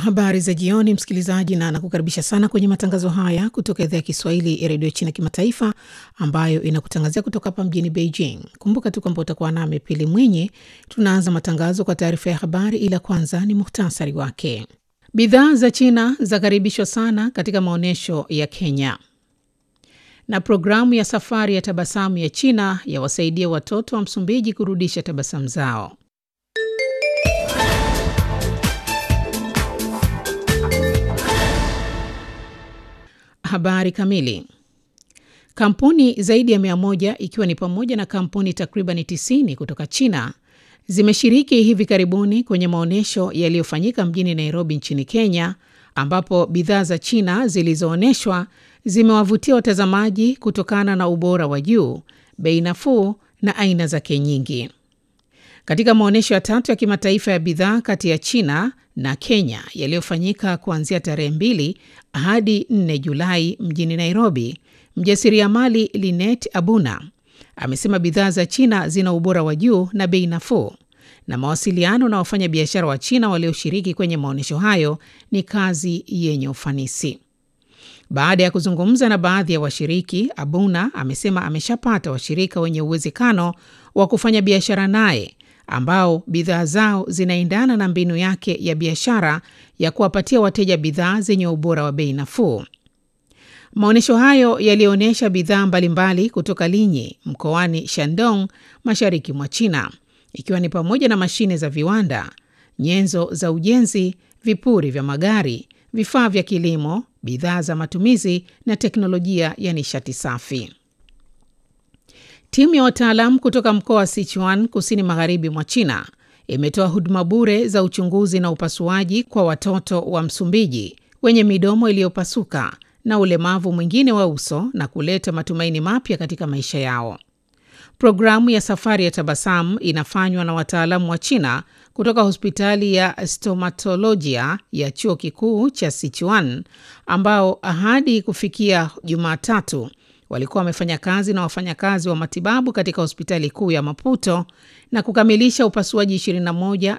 Habari za jioni, msikilizaji, na nakukaribisha sana kwenye matangazo haya kutoka idhaa ya Kiswahili ya redio China Kimataifa, ambayo inakutangazia kutoka hapa mjini Beijing. Kumbuka tu kwamba utakuwa nami Pili Mwinyi. Tunaanza matangazo kwa taarifa ya habari, ila kwanza ni muhtasari wake. Bidhaa za China zakaribishwa sana katika maonyesho ya Kenya, na programu ya safari ya tabasamu ya China yawasaidia watoto wa Msumbiji kurudisha tabasamu zao. Habari kamili. Kampuni zaidi ya mia moja ikiwa ni pamoja na kampuni takriban 90 kutoka China zimeshiriki hivi karibuni kwenye maonyesho yaliyofanyika mjini Nairobi nchini Kenya, ambapo bidhaa za China zilizoonyeshwa zimewavutia watazamaji kutokana na ubora wa juu, bei nafuu na aina zake nyingi. Katika maonyesho ya tatu ya kimataifa ya bidhaa kati ya China na Kenya yaliyofanyika kuanzia tarehe 2 hadi 4 Julai mjini Nairobi, mjasiriamali Linet Abuna amesema bidhaa za China zina ubora wa juu na bei nafuu, na mawasiliano na wafanyabiashara wa China walioshiriki kwenye maonyesho hayo ni kazi yenye ufanisi. Baada ya kuzungumza na baadhi ya washiriki, Abuna amesema ameshapata washirika wenye uwezekano wa kufanya biashara naye ambao bidhaa zao zinaendana na mbinu yake ya biashara ya kuwapatia wateja bidhaa zenye ubora wa bei nafuu. Maonyesho hayo yalionyesha bidhaa mbalimbali kutoka Linyi mkoani Shandong, mashariki mwa China, ikiwa ni pamoja na mashine za viwanda, nyenzo za ujenzi, vipuri vya magari, vifaa vya kilimo, bidhaa za matumizi na teknolojia ya nishati safi. Timu ya wataalamu kutoka mkoa wa Sichuan kusini magharibi mwa China imetoa huduma bure za uchunguzi na upasuaji kwa watoto wa Msumbiji wenye midomo iliyopasuka na ulemavu mwingine wa uso na kuleta matumaini mapya katika maisha yao. Programu ya safari ya tabasamu inafanywa na wataalamu wa China kutoka hospitali ya stomatolojia ya chuo kikuu cha Sichuan ambao hadi kufikia Jumatatu walikuwa wamefanya kazi na wafanyakazi wa matibabu katika hospitali kuu ya Maputo na kukamilisha upasuaji 21